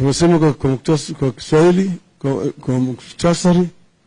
tumesema kwa, kwa, muktas- kwa Kiswahili kwa, kwa muktasari.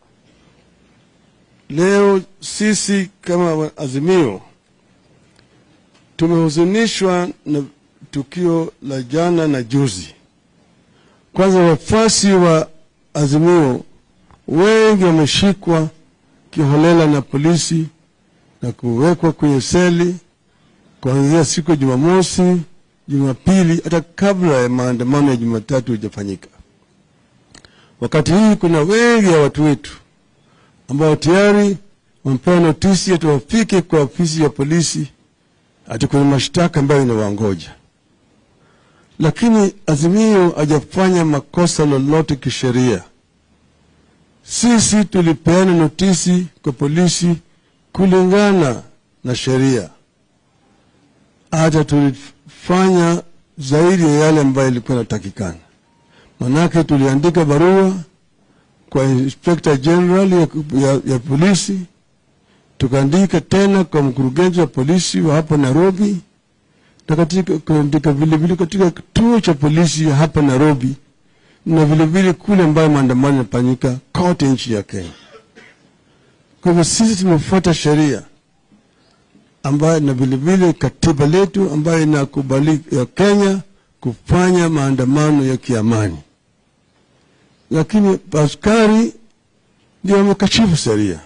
Leo sisi kama wa- Azimio tumehuzunishwa na tukio la jana na juzi. Kwanza, wafuasi wa Azimio wengi wameshikwa kiholela na polisi na kuwekwa kwenye seli kuanzia siku ya Jumamosi, Jumapili, hata kabla ya maandamano ya Jumatatu hujafanyika. Wakati hii kuna wengi ya watu wetu ambao tayari wamepewa notisi ati wafike kwa ofisi ya polisi ati kuna mashtaka ambayo inawangoja, lakini Azimio hajafanya makosa lolote kisheria. Sisi tulipeana notisi kwa polisi kulingana na sheria, hata tulifanya zaidi ya yale ambayo ilikuwa inatakikana. Manake tuliandika barua kwa Inspector General ya, ya, ya polisi, tukaandika tena kwa mkurugenzi wa polisi wa hapa Nairobi, na katika kuandika vilevile katika kituo cha polisi ya hapa Nairobi na vilevile kule ambayo maandamano yanafanyika kote nchi ya Kenya. Kwa hivyo sisi tumefuata sheria ambayo na vilevile katiba letu ambayo inakubali ya Kenya kufanya maandamano ya kiamani, lakini askari ndio wamekashifu sheria.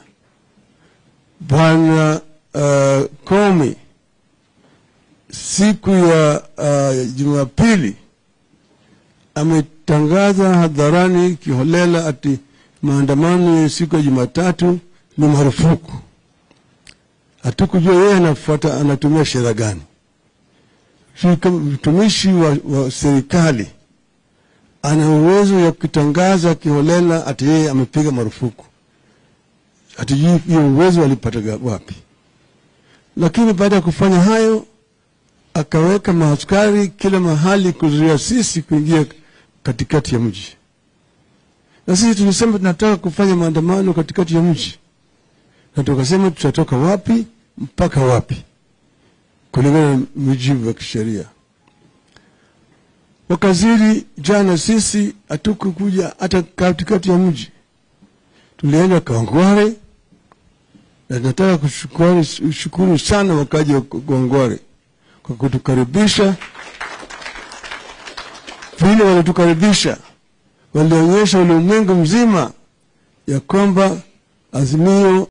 Bwana uh, Komi siku ya uh, Jumapili ametangaza hadharani kiholela ati maandamano ya siku ya Jumatatu ni marufuku. Hatukujua yeye anafuata anatumia sheria gani. Sisi kama mtumishi wa, wa serikali ana uwezo ya kutangaza kiholela ati yeye amepiga marufuku, hatujui hiyo uwezo alipata wapi. Lakini baada ya kufanya hayo, akaweka maaskari kila mahali kuzuia sisi kuingia katikati ya mji, na sisi tulisema tunataka kufanya maandamano katikati ya mji, na tukasema tutatoka wapi mpaka wapi kulingana na mujibu wa kisheria. Wakaziri jana, sisi hatukukuja hata katikati ya mji, tulienda Kawangware, na nataka kushukuru shukuru sana wakaji wa Kawangware kwa kutukaribisha vile walitukaribisha, walionyesha ulimwengu mzima ya kwamba Azimio